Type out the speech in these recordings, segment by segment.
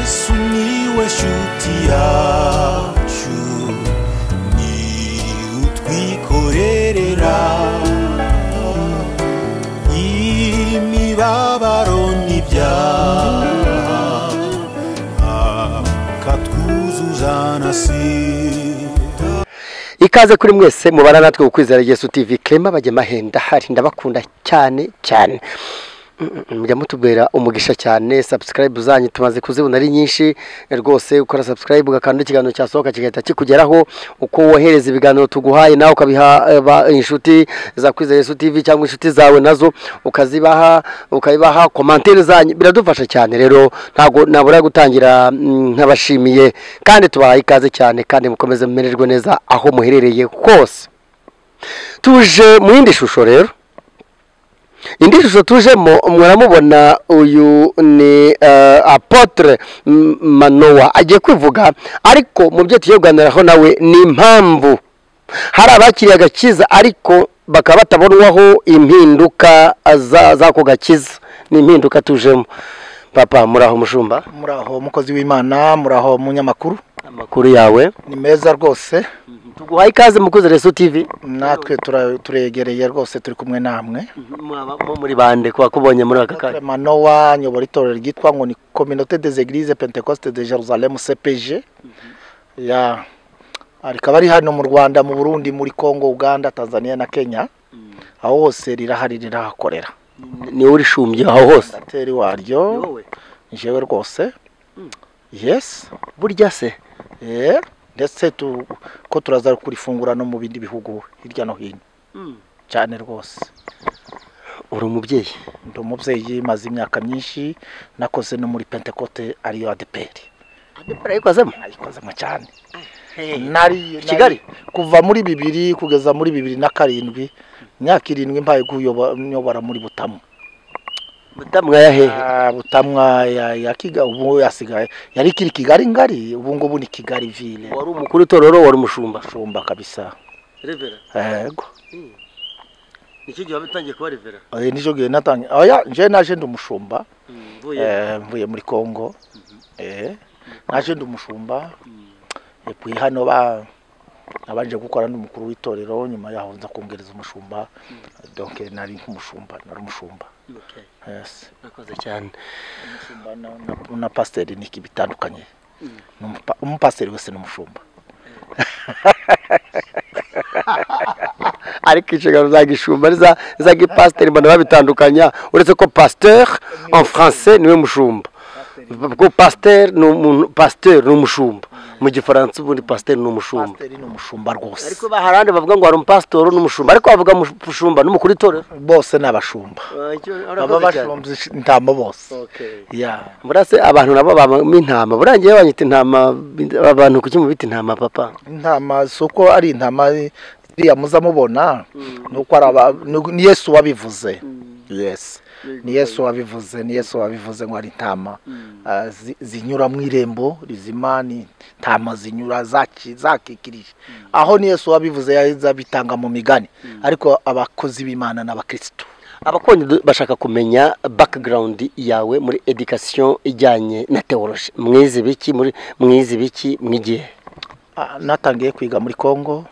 sumiłeś utiaciu ni utwikorerera imibabaro n'ibyaha akatwuzuza na sida ikaze kuri mwese mubara natwe ukwizera Yesu TV Clement Bagemahenda hari ndabakunda cyane cyane Mm, mm, mujya mutubwira umugisha cyane subscribe zanyu tumaze kuzibona ari nyinshi rwose ukora subscribe ugakanda ikiganiro cyasohoka kigahita kikugeraho uko wohereza ibiganiro tuguhaye nawe ukabiha eh, ba- inshuti za kwizera Yesu TV cyangwa inshuti zawe nazo ukazibaha ukabibaha komantere zanyu biradufasha cyane rero ntabwo nabura gutangira mm, nk'abashimiye kandi tubahaye ikaze cyane kandi mukomeze mumererwe neza aho muherereye hose tuje mu yindi shusho rero indi shusho tujemo muramubona uyu ni eh, apotre M- manowa agiye kwivuga ariko mu byo tugiye kuganiraho nawe ni impamvu hari abakiriye agakiza ariko bakaba batabonwaho impinduka za- z'ako gakiza ni impinduka tujemo papa muraho mushumba muraho mukozi w'imana muraho munyamakuru amakuru yawe ni meza rwose tuguhaye ikaze mukoze reso tv natwe tura- turegereye rwose turi kumwe namwe Mwaba- mu- muri bande kuba kubonye muri aka kanya manowa nyobora itorero ryitwa ngo ni communauté des églises pentecoste de jerusalem cpg ya rikaba ari hano mu rwanda mu burundi muri congo uganda tanzania na kenya aho hose rirahari rirahakorera niwe urishumbye aho hose dateri waryo jewe rwose yes burya se Eh, ndetse tu- ko turaza kurifungura no mu bindi bihugu hirya no hino cyane rwose uri umubyeyi ndi umubyeyi maze imyaka myinshi nakoze no muri pentecote ariyo adeperi barayikozemo nayikozemo cyane nari I Kigali? nari- kuva muri bibiri kugeza muri bibiri na karindwi imyaka irindwi mbaye guyoba- nyobora muri butamu mutamwa yahehe Ah, butamwa ya, ya kiga ubu yasigaye yari ikiri kigali ngari ubu ngubu ni kigali ville wari umukuru itorero wari umushumba shumba kabisa revera yego nicyo gihe wabitangiye kuba revera Eh, nijo gihe natangiye oya nje naje ndi umushumba mvuye eh, mvuye muri Kongo eh naje ndi umushumba epuye hano ba nabanje gukora n'umukuru w'itorero nyuma yaho nza kongereza umushumba donc eh, nari nk'umushumba nari umushumba Okay, yes murakoze cyane umushumba na, na, na pasteur ni iki bitandukanye N'umupa- umupasiteri wese ni umushumba ariko inshingano za gishumba n'iza za gipasiteri mbona babitandukanya uretse ko pasteur en français niwe mushumba ubwo pasteur ni umuntu pasteur ni umushumba mu gifaransa ubundi pasteur ni umushumba pasteur ni umushumba rwose ariko baharande bavuga ngo hari umupasitori n'umushumba ariko bavuga umushumba n'umukuru itorero bose ni abashumba baba bashumba intama bose yeah. murase abantu nabo babamo intama burangiye banyita intama abantu kuki mubita intama papa intama si uko ari intama ziriya muza mubona ni uko ari aba- ni- ni yesu wabivuze yes ni yesu wabivuze ni yesu wabivuze ngo ari intama Ah, zi- zinyura mu irembo rizima ni intama zinyura zaki- zakikirije aho ni yesu wabivuze yahise abitanga mu migani ariko abakozi b'imana n'abakirisitu abakunzi bashaka kumenya background yawe muri education ijyanye na teoloji mwize biki muri mwize biki mwigihe Ah, natangiye kwiga muri congo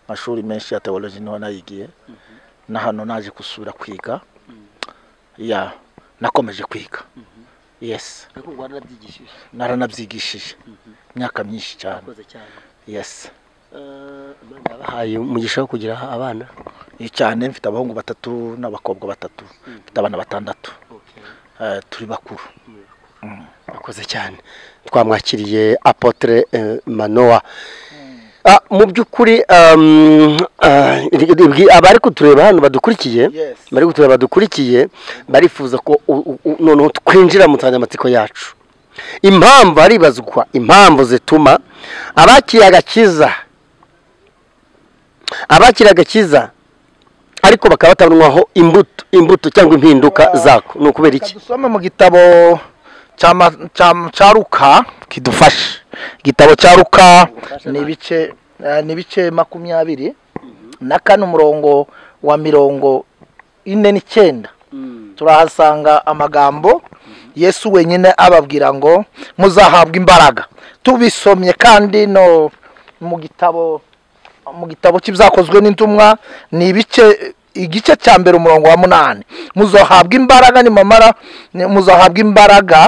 amashuri menshi ya teoloji niho nayigiye na hano naje gusubira kwiga ya nakomeje kwiga yes naranabyigishije imyaka myinshi cyane yes bahaye umugisha wo kugira abana Ni cyane mfite abahungu batatu n'abakobwa batatu mfite abana batandatu Eh, turi bakuru akoze cyane twamwakiriye apotre eh, manowa Ah, mu by'ukuri um, ah, ibwi- abari kutureba hano badukurikiye Yes. bari kutureba badukurikiye barifuza ko u- u- u- noneho twinjira mu nsanganyamatsiko yacu impamvu haribazwa impamvu zituma abakiriye agakiza abakiriye agakiza ariko bakaba batabonwaho imbuto imbuto cyangwa impinduka zako ni ukubera iki Reka dusome mu gitabo cya ma- cya- cya ruka kidufashe igitabo cya ruka ni ibice eh, ni ibice makumyabiri na kane umurongo wa mirongo ine n'icyenda turahasanga amagambo yesu wenyine ababwira ngo muzahabwe imbaraga tubisomye kandi no mu gitabo mu gitabo cy'ibyakozwe n'intumwa ni ibice igice cya mbere umurongo wa munani muzahabwa imbaraga nimamara muzahabwa imbaraga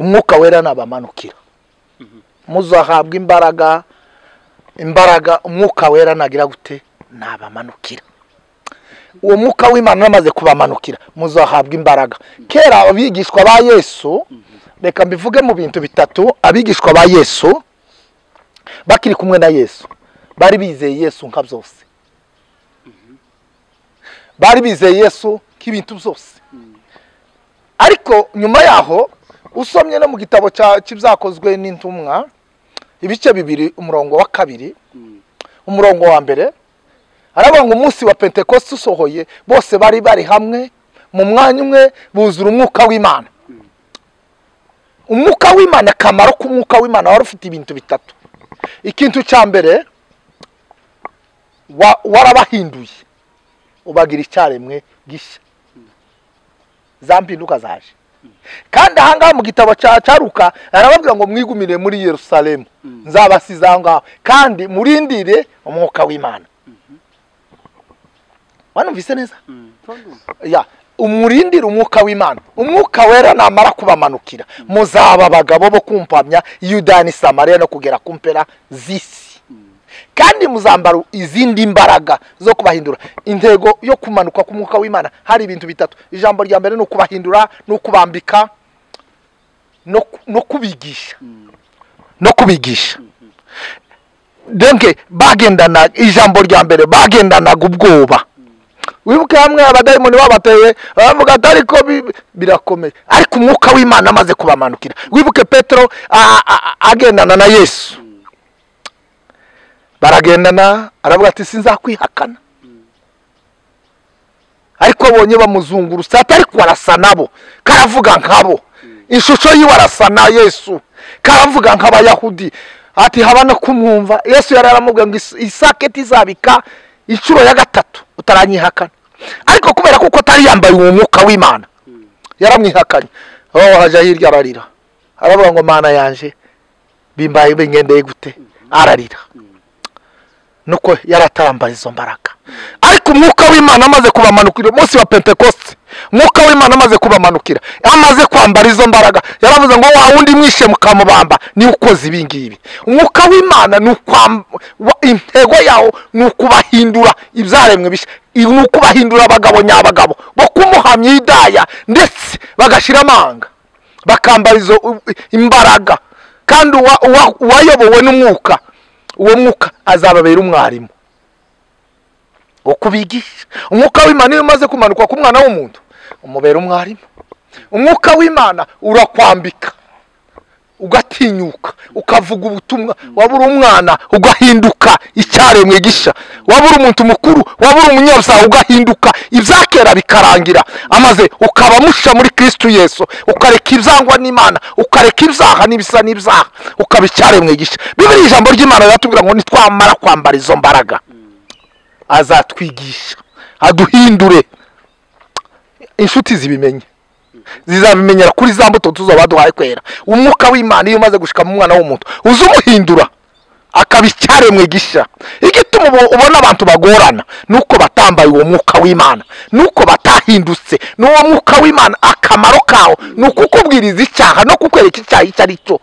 umwuka wera nabamanukira muzahabwa imbaraga imbaraga umwuka wera nagira gute nabamanukira uwo mwuka w'imana uramaze kubamanukira muzahabwa imbaraga kera abigishwa ba yesu reka mbivuge mu bintu bitatu abigishwa ba yesu bakiri kumwe na yesu bari bizeye yesu nka byose bari bizeye yesu nk'ibintu byose ariko nyuma yaho usomye no mu gitabo cya- cy'ibyakozwe n'intumwa ibice bibiri umurongo wa kabiri umurongo wa mbere aravuga ngo umunsi wa pentekoste usohoye bose bari bari hamwe mu mwanya umwe buzura umwuka w'imana umwuka w'imana akamaro k'umwuka w'imana wari ufite ibintu bitatu ikintu cya mbere wa- warabahinduye ubagira icyaremwe gishya za mpinduka zaje kandi ahangaha mu gitabo cya caruka arababwira ngo mwigumire muri yerusalemu nzabasize aho ngaho kandi murindire umwuka w'imana wanumvise neza ya umurindire umwuka w'imana umwuka wera namara kubamanukira muzaba abagabo bo kumpamya yudani samariya no kugera ku mpera z'isi kandi muzambara izindi mbaraga zo kubahindura intego yo kumanuka k'umwuka w'imana hari ibintu bitatu ijambo rya mbere ni ukubahindura ni ukubambika no ku- no kubigisha no kubigisha donc bagendana ijambo rya mbere bagendanaga ubwoba wibuke hamwe abadayimoni babateye baravuga ati ariko bi- birakomeye ariko umwuka w'imana amaze kubamanukira wibuke petero a- a- a- agendana na yesu baragendana aravuga ati sinzakwihakana ariko abonye bamuzungurutse ati ariko arasa nabo karavuga nkabo ishusho yiwe arasa na yesu karavuga nk'abayahudi ati haba no kumwumva yesu yari aramubwiye ngo is- isaketi izabika inshuro ya gatatu utaranyihakana ariko kubera kuko atari yambaye uwo mwuka w'imana yaramwihakanye oh hajya hirya ararira aravuga ngo mana yanjye bimbaye bingendeye gute ararira nuko yari atarambaye izo mbaraga ariko umwuka w'imana amaze kubamanukira umunsi wa pentekoste umwuka w'imana amaze kubamanukira amaze kwambara izo mbaraga yaravuze ngo wa wundi mwishe mukamubamba niwe ukoze ibi ngibi umwuka w'imana ni ukwam- wa- intego yawo ni ukubahindura ibyaremwe bishya ni ukubahindura abagabo nyabagabo bo kumuhamya hidaya ndetse bagashyira amanga bakambara izo u- imbaraga kandi uwa- uwa- uwayobowe n'umwuka uwo mwuka azababera umwarimu wo kubigisha umwuka w'imana iyo umaze kumanuka ku mwana w'umuntu umubera umwarimu umwuka w'imana urakwambika ugatinyuka ukavuga ubutumwa wabura umwana ugahinduka icyaremwe gisha wabura umuntu mukuru wabura umunyabyaha ugahinduka ibyakera bikarangira amaze ukaba musha muri kristu yesu ukareka ibyangwa n'imana ukareka ibyaha n'ibisa n'ibyaha ukaba icyaremwe gisha bibiri ijambo ry'imana riratubwira ngo nitwamara kwambara izo mbaraga azatwigisha aduhindure inshuti zibimenye zizabimenyera kuri za mbuto tuzaba duhaye kwera umwuka w'imana iyo umaze gushika mu mwana w'umuntu uza umuhindura akaba icyaremwe gisha igituma ubo- ubona abantu bagorana nuko batambaye uwo mwuka w'imana nuko batahindutse n'uwo mwuka w'imana akamaro kawo ni ukukubwiriza icyaha no kukwereka icyaha icyo ari cyo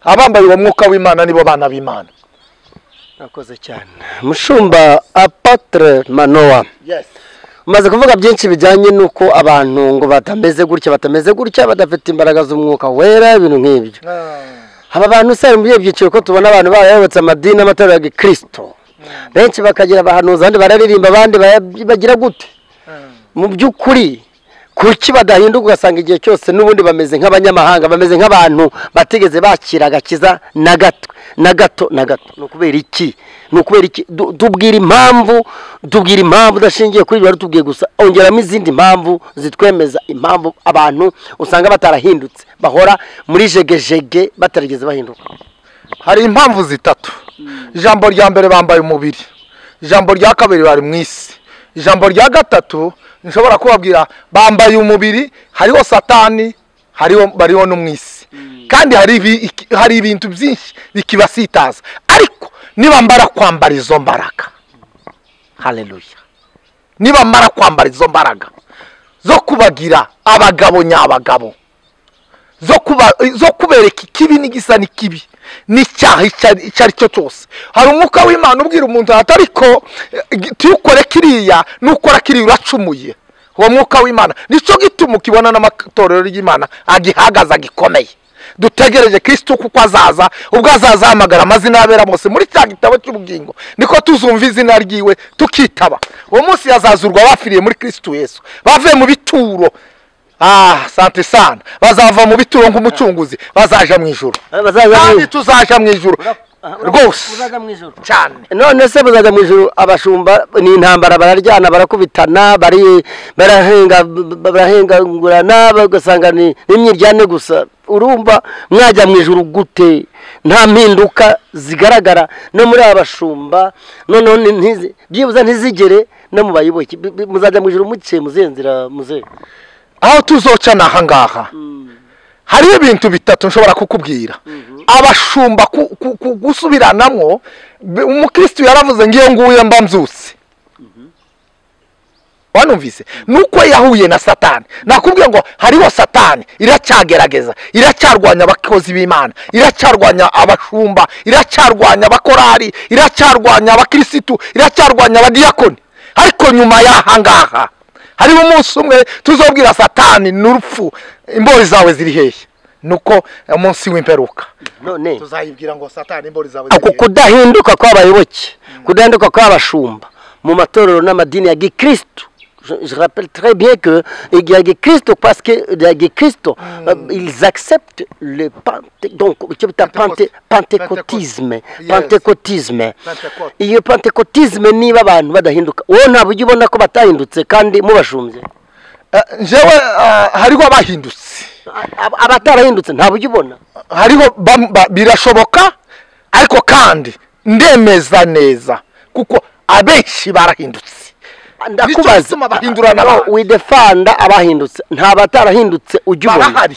abambaye uwo mwuka w'imana nibo bana b'imana Murakoze cyane mushumba apatre manowa umaze kuvuga byinshi bijyanye n'uko abantu ngo batameze gutya batameze gutya badafite imbaraga z'umwuka wera ibintu nk'ibyo aba bantu usanga muri ibyo byiciro ko tubona abantu barayobotse amadini n'amatorero ya gikirisito benshi bakagira abahanuzi abandi bararirimba abandi bara- bagira gute mu by'ukuri kuki badahinduka ugasanga igihe cyose n'ubundi bameze nk'abanyamahanga bameze nk'abantu batigeze bakira agakiza na gato na gato na gato ni ukubera iki ni ukubera iki Du- tubwira impamvu tubwira impamvu udashingiye kuri ibyo tubwiye gusa ongeramo izindi mpamvu zitwemeza impamvu abantu usanga batarahindutse bahora muri jegejege batarigeze bahinduka hari impamvu zitatu ijambo rya mbere bambaye umubiri ijambo rya kabiri bari mu isi ijambo rya gatatu nshobora kubabwira bambaye umubiri hariho satani hariho bariho no mu isi kandi hari ibi- iki- hari ibintu byinshi bikibasitaza ariko nibamara kwambara izo mbaraga hareruya nibamara kwambara izo mbaraga zo kubagira abagabo nyabagabo zo kuba zo kubereka ikibi n'igisa n'ikibi n'icyaha icyo ari icyo ari cyo cyose hari umwuka w'imana ubwira umuntu ati ariko eh, tuyukore kiriya nukora kiriya uracumuye uwo mwuka w'imana nicyo gituma ukibona n'amatorero y'imana agihagaze agikomeye dutegereje kirisitu kuko azaza ubwo azaza ahamagara amazina y'abera bose muri cya gitabo cy'ubugingo niko tuzumva izina ryiwe tukitaba uwo munsi yazazurwa bafiriye muri kirisitu yesu bavuye mu bituro ah sante sana bazava mu bituro nk'umucunguzi bazaja mu ijuru bazaza mu kandi ijuru. tuzaja mu ijuru rwose uzaza mu ijoro cyane none se buzajya mu ijuru abashumba ni intambara bararyana barakubitana bari barahenga barahengagurana bagasanga ni ni imyiryane gusa urumva mwajya mu ijuru gute nta mpinduka zigaragara no muri aba bashumba noneho ni- ntizi- byibuze ntizigere no mu bayoboke Bi- bi- muzajya mu ijuru muke muzihe nzira muze aho tuzoca ni ahangaha hariho ibintu bitatu nshobora kukubwira abashumba ku- ku- ku- gusubiranamwo bi- umukristu yaravuze ngiyo nguye mba mbyutse wanumvise nuko yahuye na satani nakubwiye ngo hariho satani iracyagerageza iracyarwanya abakozi b'imana iracyarwanya abashumba iracyarwanya abakorari iracyarwanya abakirisitu iracyarwanya abadiyakoni ariko nyuma y'ahangaha hariho umunsi umwe tuzobwira satani n'urupfu imbori zawe ziri hehe nuko umunsi w'imperuka none tuzayibwira ngo satani imbori zawe ako kudahinduka kw'abayoboke kudahinduka kw'abashumba mu matorero n'amadini ya gikristo Je, je rappelle très bien que il y a gikristo parce que les gikristo euh, ils acceptent le Penté- donc icyo bita Penté- pentekotisme Yes. pentekotisme Pentecote. iyo pentekotisme niba abantu badahinduka wowe ntabwo ujya ubona ko batahindutse kandi mubashumbye njyewe ah, hariho abahindutse A- ab- abatarahindutse ntabwo ujya ubona hariho bam- ba- birashoboka ariko kandi ndemeza neza kuko abenshi barahindutse Nicyo gituma bahindurana No, abantu. widefanda abahindutse nta batarahindutse ujya ubona barahari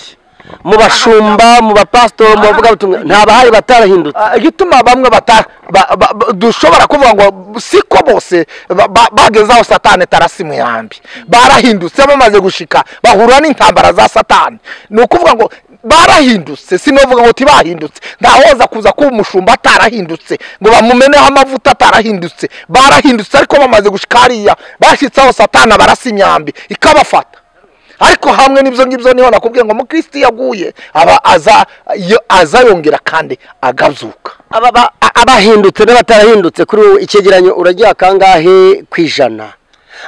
mu bashumba mu bapasitori mu bavugabutumwa nta bahari batarahindutse Ah, igituma bamwe bata ba- ba- ba- dushobora kuvuga ngo siko bose ba- ba- bageze aho satani tarasi mu yambi barahindutse bamaze gushika bahura n'intambara za satani ni ukuvuga ngo barahindutse sinovuga ngo tibahindutse ntahoza kuza kuba umushumba atarahindutse ngo bamumeneho amavuta atarahindutse barahindutse ariko bamaze gushika hariya bashyitseho satani barasa imyambi ikabafata ariko hamwe n'ibyo ngibyo niho nakubwiye ngo umukirisitu iyo aguye aba aza yo- aza yongera kandi agazuka Aba- ba- a- abahindutse n'abatarahindutse kuri wowe icyegeranyo uragira kangahe ku ijana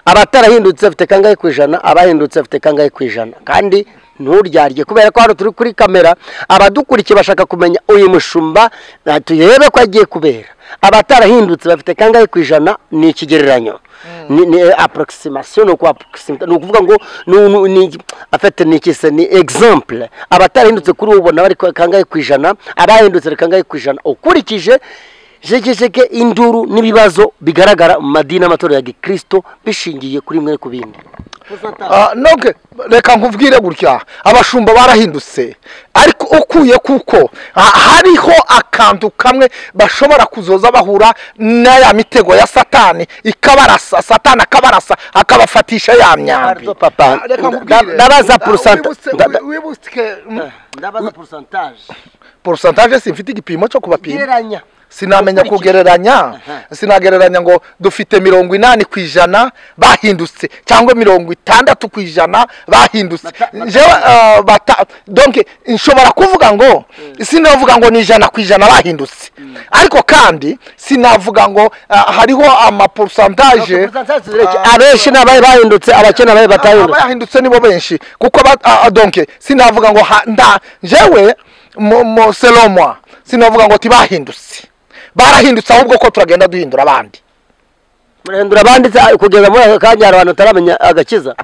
abatarahindutse bafite kangahe ku ijana abahindutse bafite kangahe ku ijana kandi nturyarye kubera ko hano turi kuri kamera abadukurikiye bashaka kumenya uyu mushumba ah, turebe ko agiye kubera abatarahindutse bafite kangahe ku ijana ni ikigereranyo ni, ni approximation ni ukuapproximita ni ukuvuga ngo ni- ni- ni afete ni iki se ni exemple abatarahindutse kuri ubu ubona bari ku- kangahe ku ijana abahindutse ni kangahe ku ijana ukurikije jegejege induru n'ibibazo bigaragara mu madini n'amatorero ya gikristo bishingiye kuri mwe ku bindi Ah, noge reka nkubwire gutya abashumba barahindutse ariko ukuye kuko ha- hariho akantu kamwe bashobora kuzoza bahura n'aya mitego ya satani ikabarasa satani akabarasa akabafatisha ya myambi Pardon, papa. Ah, reka Da- nkubwire. ndabaza Da- porusanta- wibutse- da- da- wibutswe, mm, ndabaza porusentaje porusentaje simfite igipimo cyo kubapima gereranya sinamenya kugereranya sinagereranya ngo dufite mirongo inani ku ijana bahindutse cyangwa mirongo itandatu ku ijana bahindutse Bata- Njyewe, ah, bata donc nshobora kuvuga ngo sinavuga ngo ni ijana ku ijana bahindutse ariko kandi sinavuga ngo ah, hariho amaporusantaje abenshi ni abahe bahindutse abakene abahe batahindutse abahindutse nibo benshi kuko ba- ah, ah, donc sinavuga ngo ha- nda jewe mu- mu- selon moi sinavuga ngo tibahindutse barahindutse ahubwo ko turagenda duhindura abandi murahindura abanditse ah, kugeza muri aka kanya hari abantu bataramenya agakiza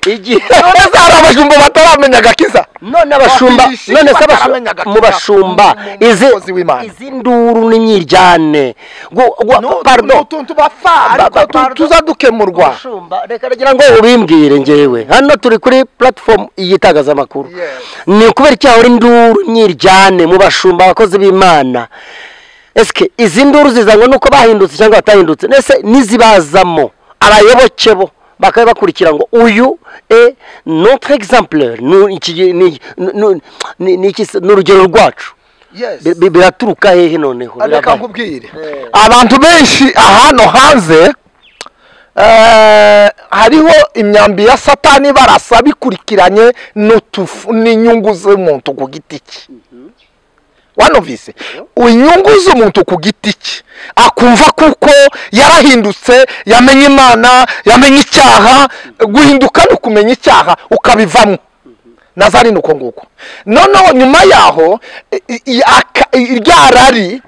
igihe none se hari abajumba bataramenya agakiza none abashumba Wakwishima none se abashu- bataramenya agatima mu bashumba izi k'umukozi w'Imana. izi nduru n'inyiryane gu- gu- pardon utuntu bafana Ariko tu- pardon. tuzadukemurwa Mushumba, reka ngira ngo ubimbwire njyewe hano turi kuri platform y'itangazamakuru Yes. ni ukubera icyaha uri induru nyiryane mu bashumba abakozi b'imana esike izi nduru zizanwa nuko bahindutse cyangwa batahindutse ndetse n'izibazamo abayoboke bo bakaba bakurikira ngo uyu e notre exemple ni iki- ni- ni- ni- ni iki se- ni urugero rwacu Yes. Bi- bi- biraturuka hehe noneho reka Birabaye. nkubwire Eh. abantu benshi ahano hanze eh, hariho imyambi ya satani barasa bikurikiranye n'utufu- n'inyungu z'umuntu ku giti cye wanumvise inyungu z'umuntu ku giti cye akumva kuko yarahindutse yamenye imana yamenye icyaha guhinduka ni ukumenya icyaha ukabivamo nazari ni uko nguko noneho nyuma yaho i- i- aka- i- rya rari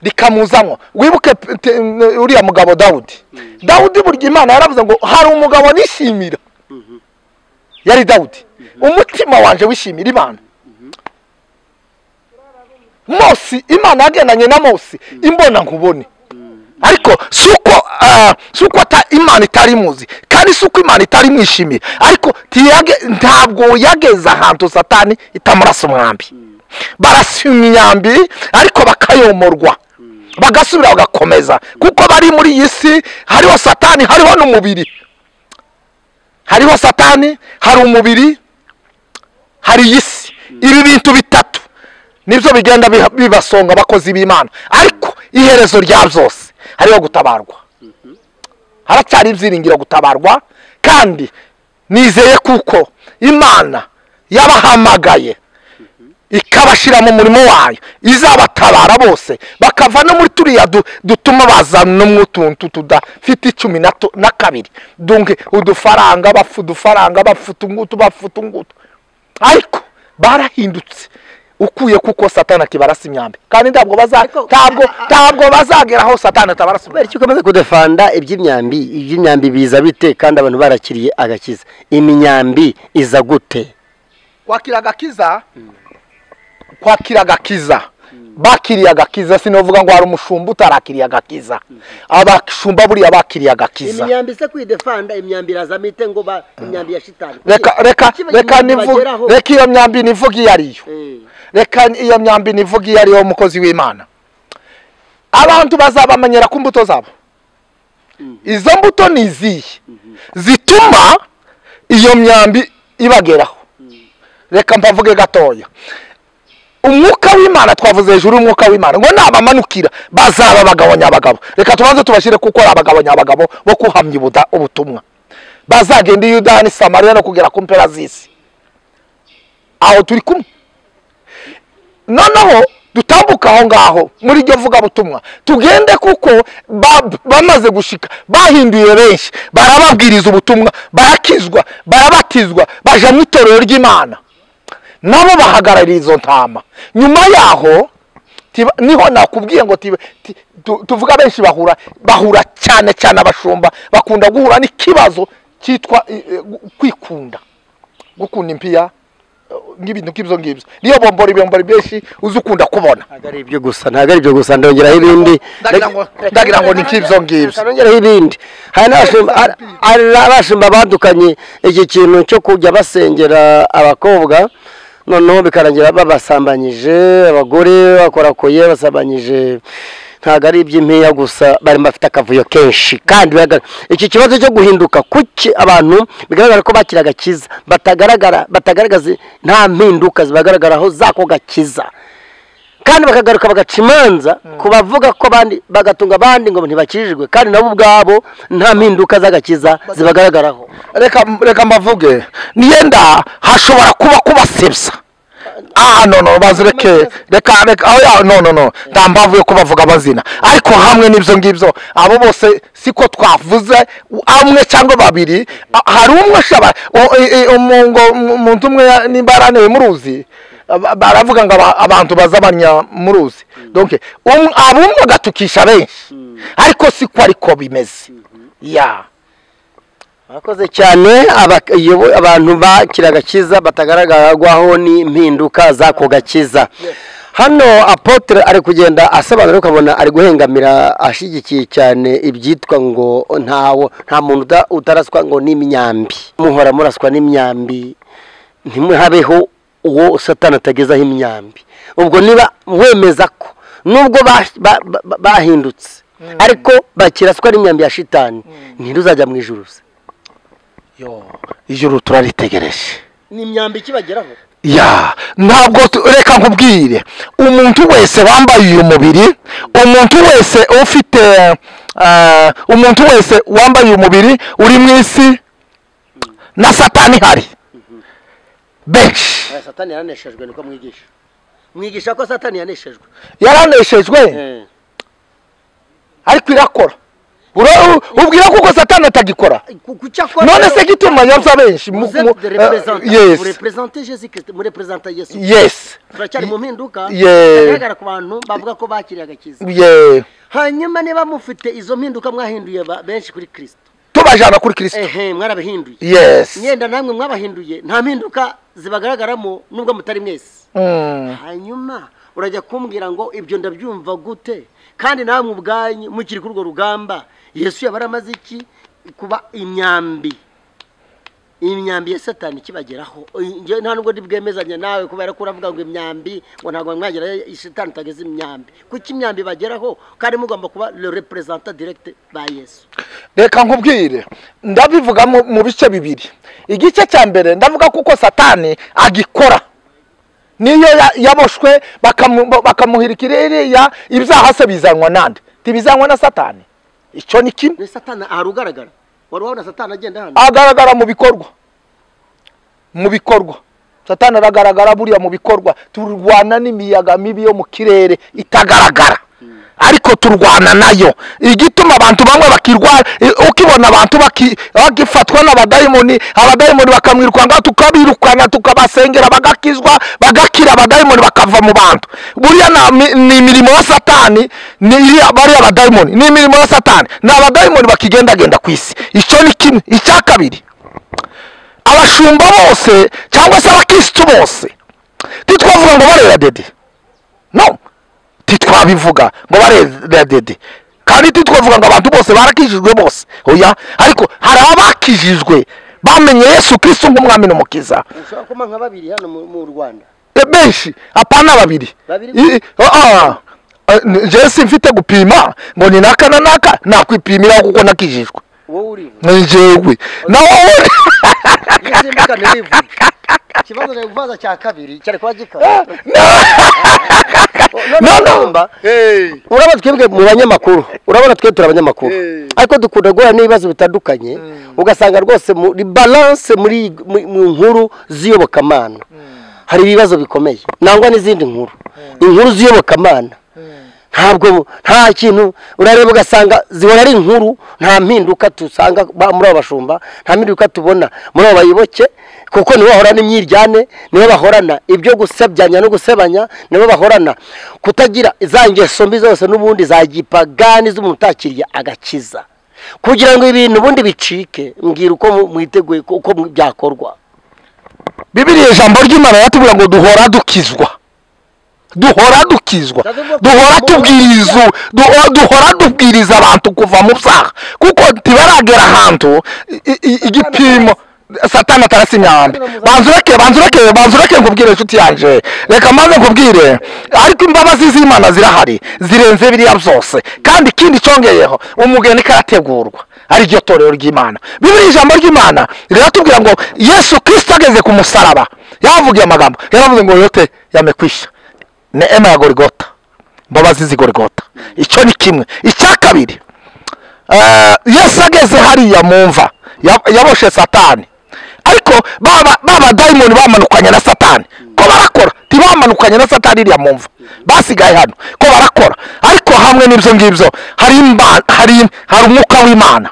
rikamuzamo wibuke p- te- n- uriya mugabo dawudi dawudi burya imana yaravuze ngo hari umugabo nishimira yari dawudi umutima wanje wishimira imana mose imana yagendanye na mose imbona nkubone ariko si uko ah, si uko ata- imana itari imuzi kandi si uko imana itari imwishimiye ariko ntiyage- ntabwo yageze ahantu satani itamurasa umwambi barasa imyambi ariko bakayomorwa bagasubira bagakomeza kuko bari muri iyi si hariho satani hariho n'umubiri hariho satani hari umubiri hari iyi si ibi bintu bitatu nibyo bigenda biha- bibasonga abakozi b'imana ariko iherezo rya byose hariho gutabarwa haracyari ibyiringiro gutabarwa kandi nizeye kuko imana yabahamagaye ikabashyira mu murimo wayo izabatabara bose bakava no muri turiya du- dutuma bazana utuntu tudafite icumi na tu- na kabiri dunke udufaranga bafu udufaranga bafu utungutu bafu utungutu ariko barahindutse ukuye kuko satani akibarasa imyambi kandi ntabwo baza- Ariko- ntabwo ntabwo bazagera aho satani atabarasa kubera imyambi icyo ukomeje kudefanda iby'imyambi iby'imyambi biza bite kandi abantu barakiriye agakiza imyambi iza gute kwakira agakiza kwakira agakiza bakiriye agakiza sinavuga ngo hari umushumba utarakiriye agakiza abashumba buriya bakiriye agakiza imyambi se kwidefanda imyambi irazamo ite ngo ba imyambi ya shitani reka reka Kuki bagira reka ngo nivu- bageraho? reka iyo myambi nivuga iyo ariyo Eh, reka iyo myambi nivuga iyo ariyo mukozi w'imana abantu bazabamenyera ku mbuto zabo izo mbuto ni izihe zituma iyo myambi ibageraho reka mpavuge gatoya umwuka w'imana twavuze hejuru y'umwuka w'imana ngo nabamanukira bazaba abagabo nyabagabo reka tubanze tubashyire kuko ari abagabo nyabagabo bo kuhamya ubuda- ubutumwa bazagenda i yudani n'i samariya no kugera ku mpera z'isi aho turi kumwe noneho dutambuka aho ngaho muri iryo vugabutumwa tugende kuko ba- bamaze gushika bahinduye benshi barababwiriza ubutumwa barakizwa barabatizwa baja mu itorero ry'imana nabo bahagarariye izo ntama nyuma yaho tiba- niho nakubwiye ngo tiba- ti- tu- tuvuga benshi bahura bahura cyane cyane abashumba bakunda guhura n'ikibazo cyitwa eh, eh, gu- kwikunda gukunda impiya eh, n'ibintu nk'ibyo ngibyo niyo bombora ibibombora byinshi uzi ukunda kubona ntabwo ari ibyo gusa ntabwo ari ibyo gusa ndongeraho ibindi Ndagira ngo- ndagira ngo ni nk'ibyo ngibyo. ndongeraho ibindi hari n'abashumba hari- hari n'abashumba badukanye iki kintu cyo kujya basengera abakobwa noneho bikarangira babasambanyije abagore bakorakoye basambanyije ntabwo ari iby'impiya gusa bari bafite akavuyo kenshi kandi bigaragara- iki kibazo cyo guhinduka kuki abantu bigaragara ko bakira agakiza batagaragara batagaragaza nta mpinduka zibagaragaraho z'ako gakiza kandi bakagaruka bagaca imanza ku bavuga ko abandi bagatunga abandi ngo ntibakijijwe kandi nabo ubwabo nta mpinduka z'agakiza zibagaragaraho reka reka mbavuge niyenda hashobora kuba kubasebya ah no no bazireke reka reka aho ya no no no ndambavuye ko bavuga amazina ariko hamwe n'ibyo ngibyo abo bose siko twavuze amwe cyangwa babiri a- hari umwe ashobora o- e- e- umu- ngo umuntu umwe ya- nimba yaraniwe muruzi aba- baravuga ngo aba- abantu bazabanya muruzi donc um- abumwe agatukisha benshi ariko siko ariko bimeze ya murakoze cyane aba- iyo- abantu bakira agakiza batagaragaraho n'impinduka z'ako gakiza hano apotre ari kugenda asobanura ukabona ari guhengamira ashyigikiye cyane ibyitwa ngo ntawo nta muntu uta- utaraswa ngo n'imyambi muhora muraswa n'imyambi ntimuhabeho uwo satani atagezaho imyambi ubwo niba wemeza ko nubwo ba- ba- ba- bahindutse ariko bakiraswa n'imyambi ya shitani ntiruzajya mu ijuru se yo ijuru turaritegereje ni imyambi ikibageraho ya ntabwo tu- reka nkubwire umuntu wese wambaye uyu mubiri umuntu wese ufite eh, umuntu wese wambaye uyu mubiri uri mu isi na satani ihari benshi aya satani yaraneshejwe niko mwigisha mwigisha ko satani yaneshejwe yaraneshejwe ariko irakora Ura- ubwira ko ubwo satani atagikora kucyo akora none se gituma yapfa benshi Mu- muze mu- eh, yes murepresente jesu kirisito murepresenta yesu yes turacyari mu mpinduka Yeah. bigaragara ku bantu bavuga ko bakiriye agakiza yeah. hanyuma niba mufite izo mpinduka mwahinduye ba- benshi kuri kirisito tubajana kuri kristo ehe mwarabihinduye yes mwenda namwe mwabahinduye nta mpinduka zibagaragaramo nubwo mutari mwese Mm. hanyuma urajya kumbwira ngo ibyo ndabyumva gute kandi namwe ubwanyu mukiri kuri urwo rugamba yesu yaba aramaze iki kuba imyambi imyambi ya satani ikibageraho njyewe nta nubwo ndibwemezanya nawe kubera ko uravuga ngo imyambi ngo ntabwo mwagera satani utageze imyambi kuki imyambi ibageraho kandi mugomba kuba le representa directe ba yesu reka nkubwire ndabivuga mu- mu bice bibiri igice cya mbere ndavuga kuko satani agikora niyo ya- yaboshwe bakamu- bakamuhirika iriya ibyaha se bizanwa nande ntibizanwa na satani icyo ni kimwe ni satani ahari ugaragara wari wabona satani agenda hano agaragara mu bikorwa mu bikorwa satani aragaragara buriya mu bikorwa turwana n'imiyaga mibi yo mu kirere itagaragara ariko turwana nayo igituma abantu bamwe bakirwara i- ukibona abantu baki- bagifatwa n'abadayimoni abadayimoni bakamwirukanga tukabirukana tukabasengera bagakizwa bagakira abadayimoni bakava mu bantu buriya na- mi- ni imirimo ya satani ni iriya- bariya badayimoni ni imirimo ya satani ni abadayimoni bakigendagenda ku isi icyo ni kimwe icya kabiri abashumba bose cyangwa se abakirisitu bose ntitwavuga ngo barera dede no ntitwabivuga ngo barera dede kandi ntitwavuga ngo abantu bose barakijijwe bose oya ariko hari abakijijwe bamenye yesu kirisitu nk'umwami n'umukiza ushobora kuba nka babiri hano mu- mu rwanda E, benshi apana babiri Babiri? I- ah, ah. Eh, njyewe simfite gupima ngo ni naka na naka nakwipimiraho kuko nakijijwe wowe uriwe ni njyewe nawe wowe nisimbukane wivuge ikibazo ni ububaza cya kabiri cyari kuba gikaba no, no. urabona twebwe mu banyamakuru urabona twebwe turi abanyamakuru ariko dukunda guhura n'ibibazo bitandukanye ugasanga rwose muri balance muri mu- mu nkuru z'iyobokamana hari ibibazo bikomeye nangwa n'izindi nkuru inkuru z'iyobokamana ntabwo nta kintu urareba ugasanga zihora ari inkuru nta mpinduka dusanga ba- muri abo bashumba nta mpinduka tubona muri abo bayoboke kuko nibo bahorana imyiryane nibo bahorana ibyo gusebyanya no gusebanya nibo bahorana kutagira za ngeso mbi zose n'ubundi za gipagani z'umuntu utakiriye agakiza kugira ngo ibintu ubundi bicike mbwira uko mu- mwiteguye ko- uko mu- byakorwa bibiriya ijambo ry'imana yatubwira ngo duhora dukizwa duhora dukizwa duhora tubwiriza duho- duhora dubwiriza abantu kuva mu byaha kuko ntibaragera ahantu i- i- igipimo satani atarasinyambi banzureke banzureke banzureke nkubwire inshuti yanje reka maze nkubwire ariko imbabazi z'imana zirahari zirenze biriya byose kandi ikindi cyongeyeho umugeni karategurwa ariryo torero ry'imana bibiri ijambo ry'imana riratubwira ngo yesu kirisito ageze ku musaraba yavugiye amagambo yaravuze ngo yote yamekwisha neema ya gorigota imbabazi z'igorigota icyo ni kimwe icya kabiri Eh, yesu ageze hariya mu mva ya- yaboshe satani ariko ba ba badayimoni bamanukanye na satani ko barakora ntibamanukanye na satani iriya mu mva basigaye hano ko barakora ariko hamwe n'ibyo ngibyo hari imba- hari hari umwuka w'imana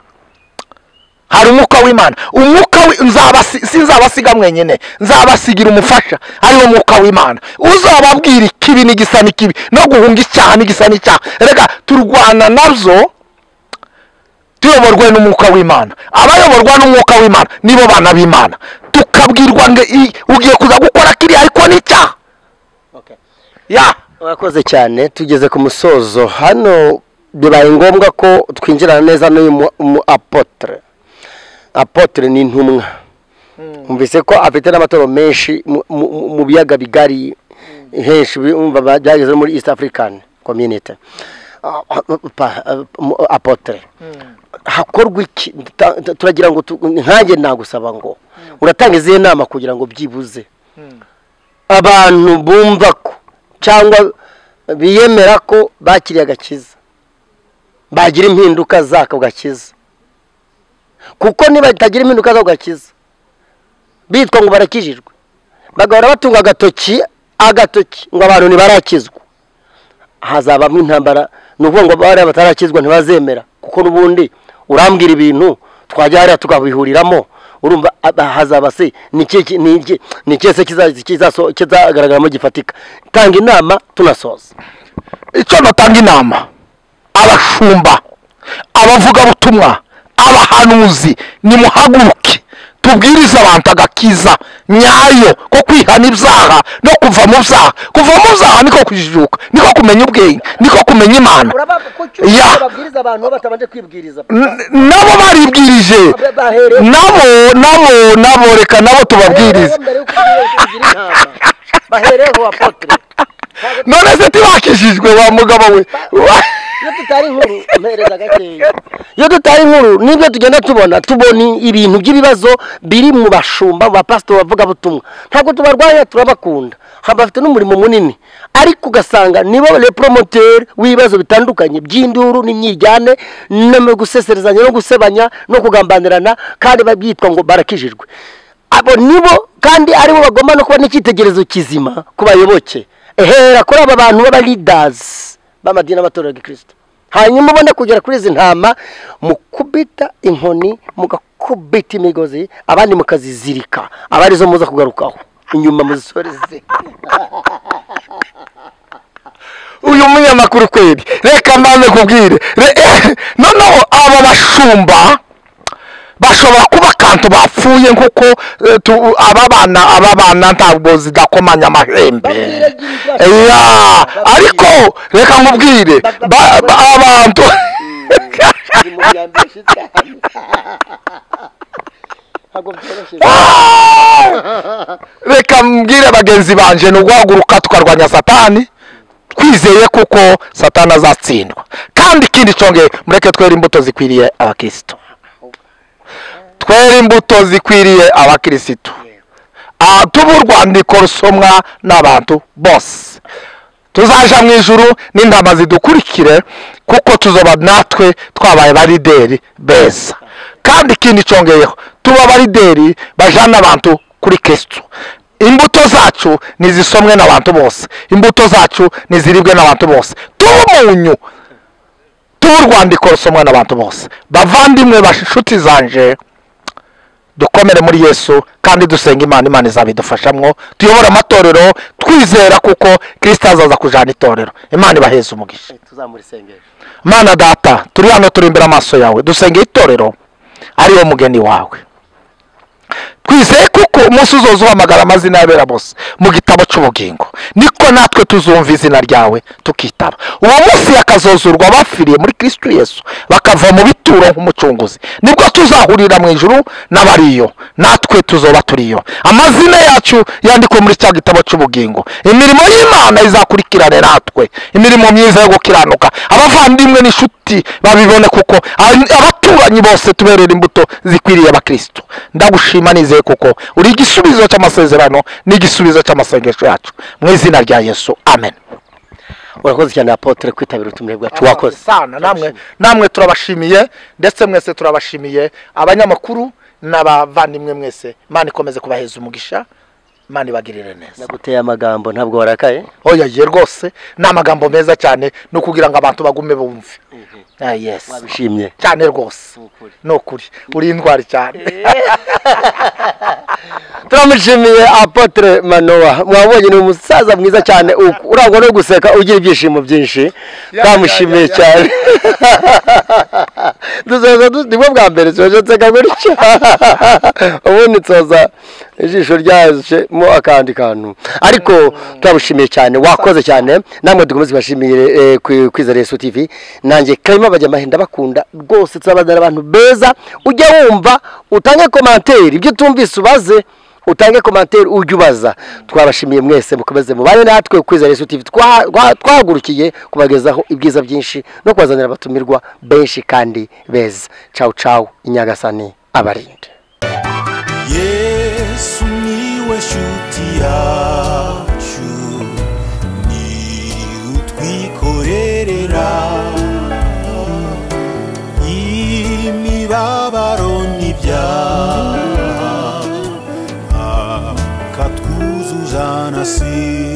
hari umwuka w'imana umwuka wi- nzabasi- sinzabasiga mwenyine nzabasigira umufasha ariwo mwuka w'imana uzababwira ikibi n'igisa n'ikibi no guhunga icyaha n'igisa n'icyaha reka turwana nabyo tuyoborwe n'umwuka w'imana abayoborwa n'umwuka w'imana nibo bana b'imana tukabwirwa ngo i- ugiye kuza gukora kiriya ariko ni icyaha ya urakoze cyane tugeze ku musozo hano bibaye ngombwa ko twinjirana neza n'uyu mu- mu apotre apotre ni intumwa Numvise ko afite n'amatoro menshi mu- mu- mu- mu biyaga bigari henshi bumva ba- byageze no muri east african community Ah, ah, pa- ah, mu- apotre hakorwa iki Ta- ta- turagira ngo tu- nkanjye nagusaba ngo uratanga izihe nama kugira ngo byibuze abantu bumva ko cyangwa biyemera ko bakiriye agakiza bagira impinduka z'ako gakiza kuko niba batagira impinduka z'ako gakiza bitwa ngo barakijijwe bagahora batunga agatoki agatoki ngo abantu ntibarakizwa hazabamo intambara ni ukuvuga ngo bariya batarakizwa ntibazemera kuko n'ubundi urambwira ibintu twajya hariya tukabihuriramo urumva aba- hazaba se ni iki- iki- ni iki- ni ikihe se kiza- kizaso- kizagaragaramo gifatika tanga inama tunasoza icyo natanga inama abashumba abavugabutumwa abahanuzi nimuhaguruke tubwirize abantu agakiza nyayo ko kwihana ibyaha no kuva mu byaha kuva mu byaha niko kujijuka niko kumenya ubwenge niko kumenya imana Ya. babwiriza abantu batabanje kwibwiriza N- nabo baribwirije bahereye nabo nabo nabo reka nabo tubabwirize bahereho apotre none se tibakishijwe wa mugabo we iyo tutari inkuru mpereza gakeya iyo tutari inkuru nibyo tugenda tubona tubona ibintu by'ibibazo biri mu bashumba mu bapasitori bavugabutumwa ntabwo tubarwanya turabakunda haba bafite n'umurimo munini ariko ugasanga nibo reporomoteri w'ibibazo bitandukanye by'induru n'imyijyane no guseserezanya no gusebanya no kugambanirana kandi babyitwa ngo barakijijwe abo nibo kandi aribo bagomba no kuba n'icyitegererezo kizima ku bayoboke ehera kuri aba bantu b'abalidazi b'amadini y'amatorero ya gikirisito hanyuma ubone kugera kuri izi ntama mukubita inkoni mugakubita imigozi abandi mukazizirika aba arizo muza kugarukaho inyuma muzisoreze uyu munyamakuru kweri reka mbanze kubwire Re- noneho aba bashumba bashobora kuba kantu bapfuye nk'uko eh, tu- aba bana aba bana ntabwo zidakomanya amahembe ya ariko reka nkubwire ba- ba- abantu reka mbwire bagenzi banje ni uguhaguruka tukarwanya satani twizeye kuko satani azatsindwa kandi ikindi cyongeye mureke twere imbuto zikwiriye abakirisitu twere imbuto zikwiriye abakirisitu Ah, tube urwandiko rusomwa n'abantu bose tuzaja mu ijuru n'intama zidukurikire kuko tuzoba natwe twabaye barideri beza kandi ikindi cyongeyeho tuba abarideri bajana abantu kuri kristo imbuto zacu nizisomwe n'abantu bose imbuto zacu niziribwe n'abantu bose tuba umunyu tuba urwandiko rusomwa n'abantu bose bavandimwe bashuti zanje dukomere muri yesu kandi dusenga imana imana izabidufashamwo tuyobore amatorero twizera kuko kirisita azaza kujana itorero imana ibaheza umugisha tuzamurisengera mana data turi hano turi imbere amaso yawe dusengeye itorero ariwo mugeni wawe twizeye kuko umunsi uzoza uhamagara amazina y'abera bose mu gitabo cy'ubugingo niko natwe tuzumva izina ryawe tukitaba uwo munsi hakazozurwa abapfiriye muri kristo yesu bakava mu bituro nk'umucunguzi nibwo tuzahurira mu ijuru n'abariyo natwe tuzoba turiyo amazina yacu yandikwe muri cya gitabo cy'ubugingo imirimo y'imana izakurikirane natwe imirimo myiza yo gukiranuka abavandimwe n'inshuti babibone kuko ab- abaturanyi bose tuberera imbuto zikwiriye abakristo ndagushima nizeye kuko uri igisubizo cy'amasezerano n'igisubizo cy'amasengesho yacu mu izina rya yesu amen urakoze cyane apotre kwitabira ubutumire bwacu wakoze sana namwe namwe turabashimiye ndetse mwese turabashimiye abanyamakuru n'abavandimwe mwese imana ikomeze kubaheza umugisha imana ibagirire neza naguteye amagambo ntabwo warakaye oya ye rwose ni amagambo meza cyane ni ukugira ngo abantu bagume bumve Ah, yes wabishimye cyane rwose ni ukuri uri indwara cyane turamushimiye apotre manowa mwabonye ni umusaza mwiza cyane u- urangwa no guseka ugira ibyishimo byinshi twamushimiye ya, ya. cyane dusoza du- ni bwo bwa mbere soje nseka gutyo ubundi nsoza ijisho ryajemo akandi kantu ariko turabushimiye cyane wakoze cyane namwe dukomeze tubashimire eh, kwi- kwiza reso tv nanjye karimo abajyamahenda bakunda rwose turabazanira abantu beza ujya wumva utange komantere ibyo utumvise ubaze utange komantere ujye ubaza twabashimiye mwese mukomeze mubane natwe kwiza reso tv Twa- twa- twahagurukiye kubagezaho ibyiza byinshi no kubazanira abatumirwa benshi kandi beza cawu cawu inyagasani abarinde yesu niwe shuti yacu ni utwikorerera imibabaro n'ibyaha akatwuzuzana si